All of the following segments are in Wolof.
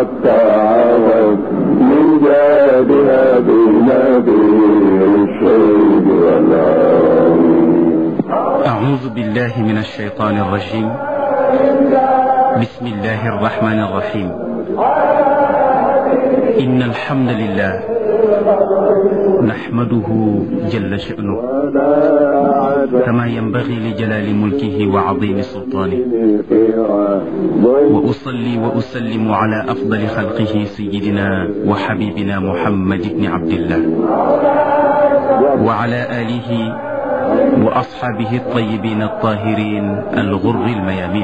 التعاون من جادها بنبير الشيب والعون أعوذ بالله من الشيطان الرجيم بسم الله الرحمن الرحيم إن الحمد لله نحمده جل شأنه كما ينبغي لجلال ملكه وعظيم سلطانه وأصلي وأسلم على أفضل خلقه سيدنا وحبيبنا محمد بن عبد الله وعلى آله وأصحابه الطيبين الطاهرين الغر الميامين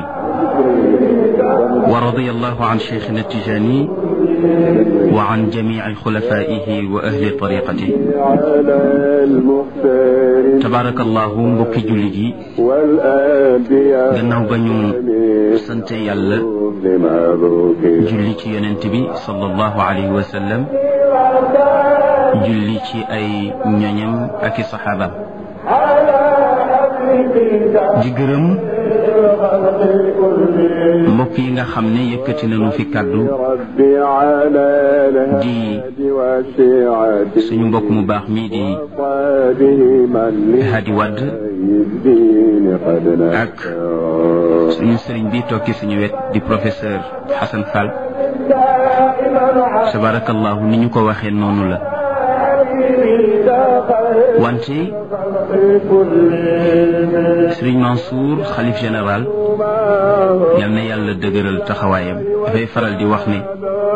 ورضي الله عن شيخنا التجاني وعن جميع خلفائه وأهل طريقته على المختار تبارك الله mbokki jullit yi والأنبياء gannaaw ba ñu sant yàlla بمبروك julli ci yonent bi sallallahu alayhi wa sallam julli ci ay ñoñam ak i saxaabaam di gërëm mbokk yi nga xam ne yëkkati nañu fi kàddu ربي على دي الهادي والشيعة suñu mbokk mu baax mii di وأصحابه من Hadi Wadd الدين قد ak suñu sëriñ bi tokki suñu wet di professeur Hassan Fall tabarakallahu ni ñu ko waxee noonu la wante sëriñ Mansour xalif général yal na yàlla dëgëral taxawaayam dafay faral di wax ne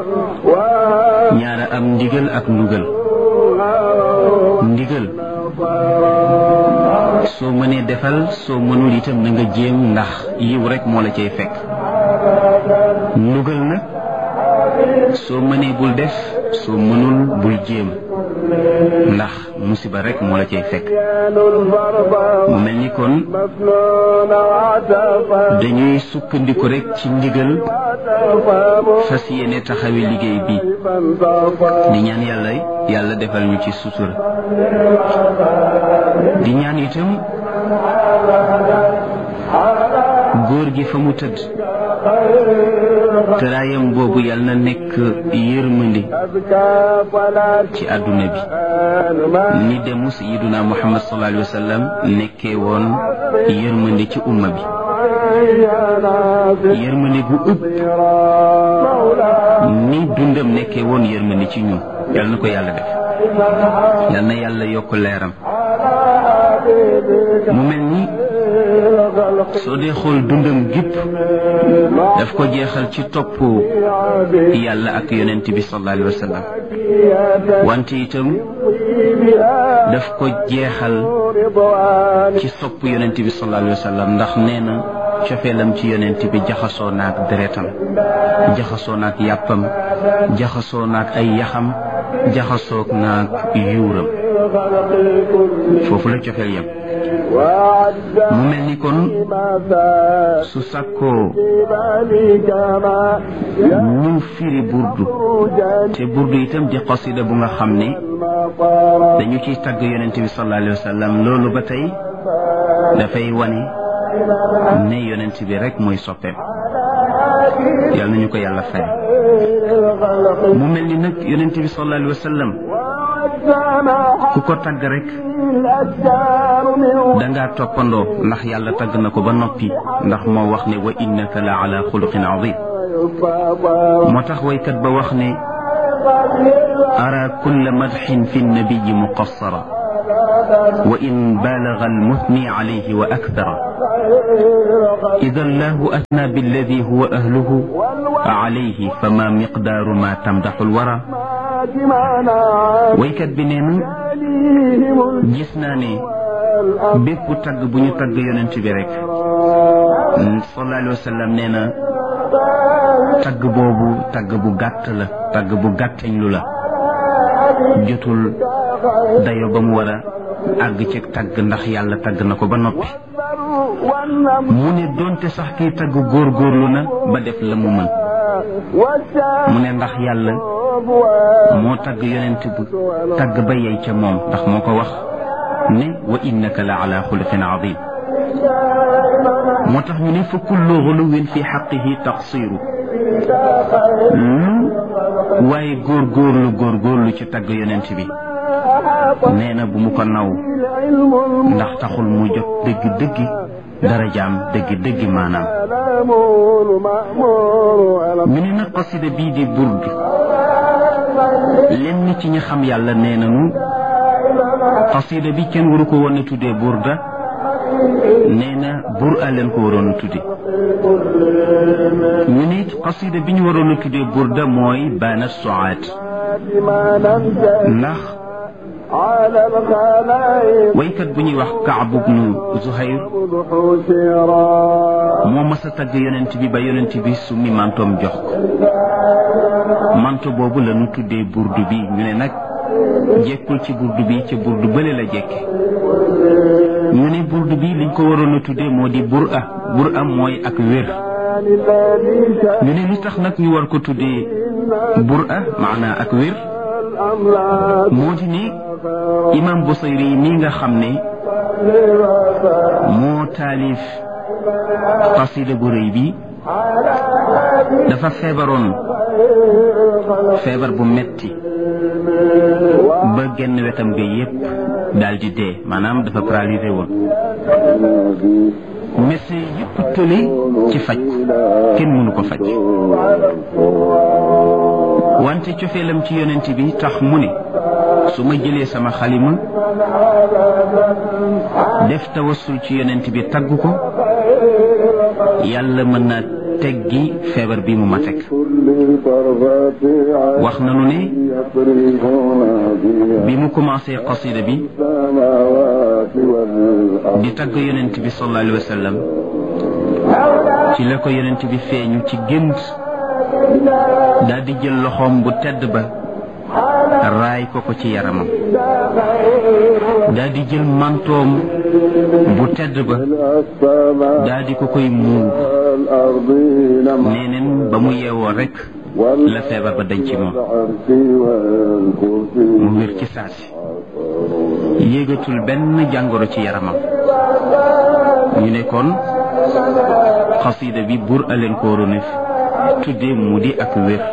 ñaara am ndigal ak ndugal ndigal soo mënee defal soo mënul itam na nga jéem ndax yiw rek moo la cay fekk ndugal nag soo mënee bul def soo mënul bul jéem ndax musiba rek moo la cay fekk mu mel ni kon مفنون وعتفا dañuy sukkandiku rek ci ndigal fas yéene taxawi liggéey bi فانتصى di ñaan yàlla yàlla defal ñu ci sutura di ñaan itam góor gi fa mu tëdd tëraayam boobu yàlla na nekk yërmande أزكى فلا ci àdduna bi تنام ni demu sayiduna muhammad sallallahu alayhi wa sallam nekkee woon yërmande ci umma bi yërmande gu ëpp ni dundam nekkee woon yërmande ci ñun yal na ko yàlla def yal na yàlla yokk leeram mu mel ni soo dee xool dundam gépp daf ko jeexal ci topp yàlla ak yonent bi sallallahu alayhi wa sallam wante itam daf ko jeexal ci sopp yonent bi sallallahu alayhi wa sallam ndax nee na cofeelam ci yonent bi jaxasoo naak deretam jaxasoo naak yàppam jaxasoo naak ay yaxam jaxasoo naak yuuram foofu la cofeel yam mu mel ni kon su sàkkoo ñu firi burdu te burdu itam di qasida bu nga xam ne dañu ciy tagg yonent bi sallallahu alayhi wa sallam loolu ba tey dafay wane ne yonent bi rek mooy soppeem yal nañu ko yàlla fay mu mel ni nag yonent bi sallallahu alayhi wa sallam ku ko tagg rek dangaa toppandoo ndax yàlla tagg na ko ba noppi ndax moo wax ne wa innaka la ala xuluqin azim moo tax waykat ba wax ne ara kulla madxin fi nnabiyi muqassara wa in baalaga almuthni alayhi wa akthara ida allahu athna billadi huwa ahluhu alayhi fama miqdaaru ma tamdaxu alwara waykat bi nee na gis naa ne bépp tagg bu ñu tagg yonent bi rek sallallahu alayhi wa sallam nee na tagg boobu tagg bu gàtt la tagg bu gàttañ lu la jotul dayo ba mu war a àgg ci tagg ndax yàlla tagg na ko ba noppi mu ne donte sax kiy tagg góorgóorlu na ba def la mu mën mu ne ndax yàlla moo tagg yonent bu tagg ba yey ca moom ndax moo ko wax ne wa innaka la ala xuluqin azim moo tax ñu ne fa kullu xuluwin fi xaqihi taqsiru lu waaye góorgóorlu góorgóorlu ci tagg yonent bi nee na bu mu ko naw ndax taxul mu jot dëgg dëggi darajaam dëgg dëggi maanaam ñu ne nag qasida bii di burd lenn ci ñi xam yàlla nee nañu qasida bi kenn waru ko woon a tuddee burda nee na bur a leen ko waroon a tudde ñu ne qasida bi ñu waroon a tuddee burda mooy baana soaat ndax waykat bu ñuy wax Kaab ibnu Zuhayr moo mas a tagg yonent bi ba yonent bi summi mantoom jox ko manto boobu la ñu tuddee burdu bi ñu ne nag jekkul ci burdu bi ca burdu bële la jekke ñu ne burdu bi liñ ko waroon a tuddee moo di bur a bur a mooy ak wér ñu ne li tax nag ñu war ko tuddee bur a maanaa ak wér moo di ne imam Busayri mi nga xam ne moo taalif qasida bu rëy bi dafa feebaroon feebar bu metti ba genn wetam ga yépp daal di dee maanaam dafa paralysé woon médecin yépp tële ci faj ko kenn mënu ko faj wante cofeelam ci yonent bi tax mu ne su ma jëlee sama xalima def tawassul ci yonent bi tagg ko yàlla mën naa teggi feebar bi mu ma teg wax nanu ne bi mu commencé qasida bi di tagg yonent bi sallallahu alayhi wa sallam ci la ko yonent bi feeñu ci gént daal di jël loxoom bu tedd ba raay ko ko ci yaramam daal di jël mantoom bu tedd ba daal di ko koy muur neeneen ba mu yeewoo rek la feebar ba dañ ci moom mu wér ci saasi yéegatul benn jàngoro ci yaramam ñu ne kon xasida bi bur aleen ko waroon a tuddee mu di ak wér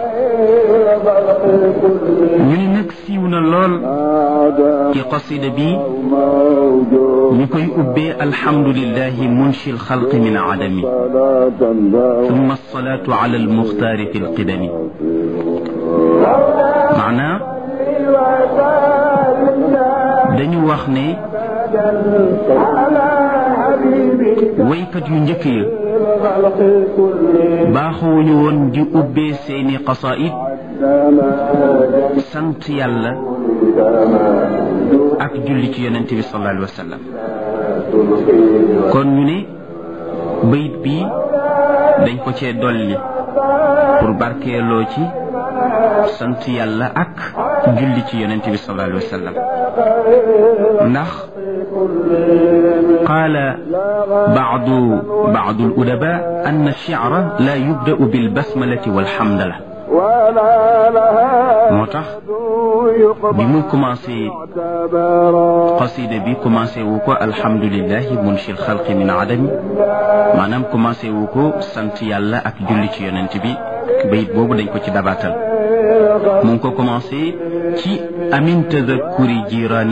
ñu ne nag siiw na lool ci qasida bi ñu koy ubbee alhamdulillahi munshi alxalqi min adami thumma alsalatu ala almuxtaari fi alqidami maanaa dañu wax ne waykat yu njëkk ya baaxuwuñu woon di ubbee seeni qasaid sant yàlla ak julli ci yonente bi sallallahu alayhi wa sallam kon ñu ne bayit bi dañ ko cee dolli pour barkeeloo ci sant yàlla ak julli ci yonente bi sallallahu alayhi wa sallam ndax قال بعض بعض الأدباء أن الشعر لا يبدأ بالبسملة والحمدلة moo tax bi mu commencé qasida bi commencé wu ko alhamdulilahi munshi alxalqi min adami maanaam commencé wu ko sant yàlla ak julli ci yonent bi bayit boobu dañ ko ci dabaatal mu ngi ko commencé ci amin tadakuri jirani